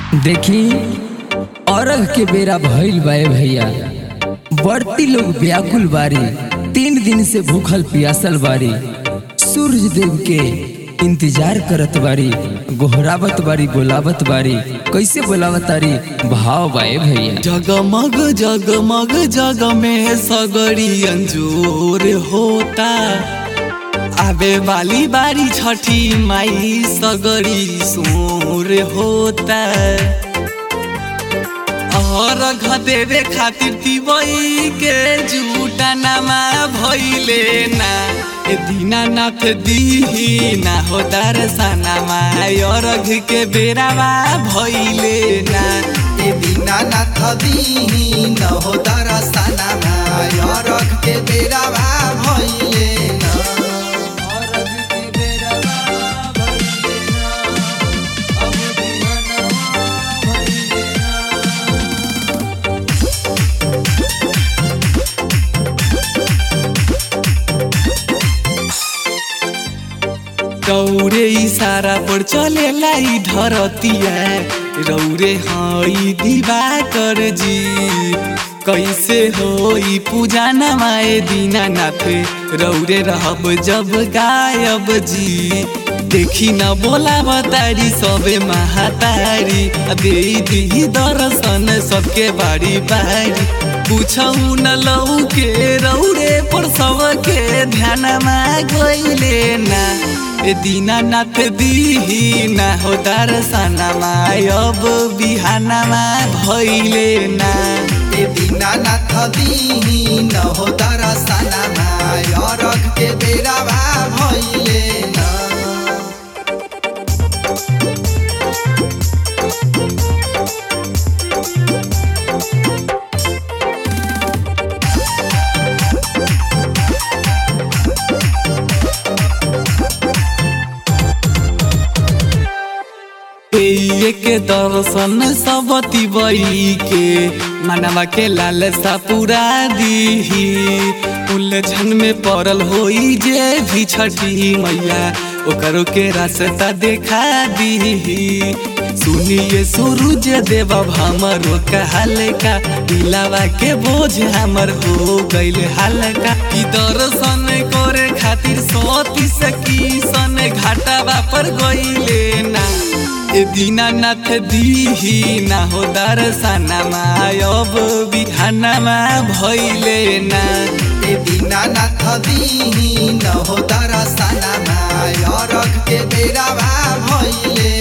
देखी अरग के बेरा भइल बाए भैया बढ़ती लोग व्याकुल बारी तीन दिन से भूखल पियासल बारी सूर्य देव के इंतजार करत बारी गोहरावत बारी बोलावत बारी कैसे बोलावत तारी भाव बाए भैया जगमग जगमग जग में सगरी अंजोर होता आवे वाली बारी छठी माई सगरी सोर होता और देवे खातिर तिवई के जूटा नमा भइले ना ए दीनानाथ दीही ना हो दर्शनमा अरघ के बेरावा भइले ना ए दीनानाथ दीही न हो दरसनमा अरघ के बेरावा भइले न रौरे इशारा पर चलेला ई धरतिया रौरे हई दिवा कर जी कैसे होई पूजा नमाए दीनानाथ रौरे रहब जब गायब जी देखी न बोला बतारी सबे महातारी दे दी दर्शन सबके बारी बारी पूछौ न लौ के रौरे पर सबके ध्यानमा गइले ना ए दीनानाथ दीही ना हो दर्शनमा अब बिहानमा भइले ना ए दीनानाथ दीही न हो दरसनमा अरघ के बेरावा भइले न पेये के दर्शन सब तिबई के मनवा के लालसा पूरा दीही उलझन में पड़ल होई जे भी छठी मैया ओकरो के रास्ता देखा दीही सुनिए सूरज देव हमरो हल्का दिलावा के बोझ हमर हो गइल हल्का ई दर्शन करे खातिर सती सकी सन घाटावा पर गइले ना ए दीनानाथ दीही ना हो दर्शनमा अब बिहानमा भइले ना ए दीनानाथ दीही न हो दरसनमा अरघ के बेरावा भइले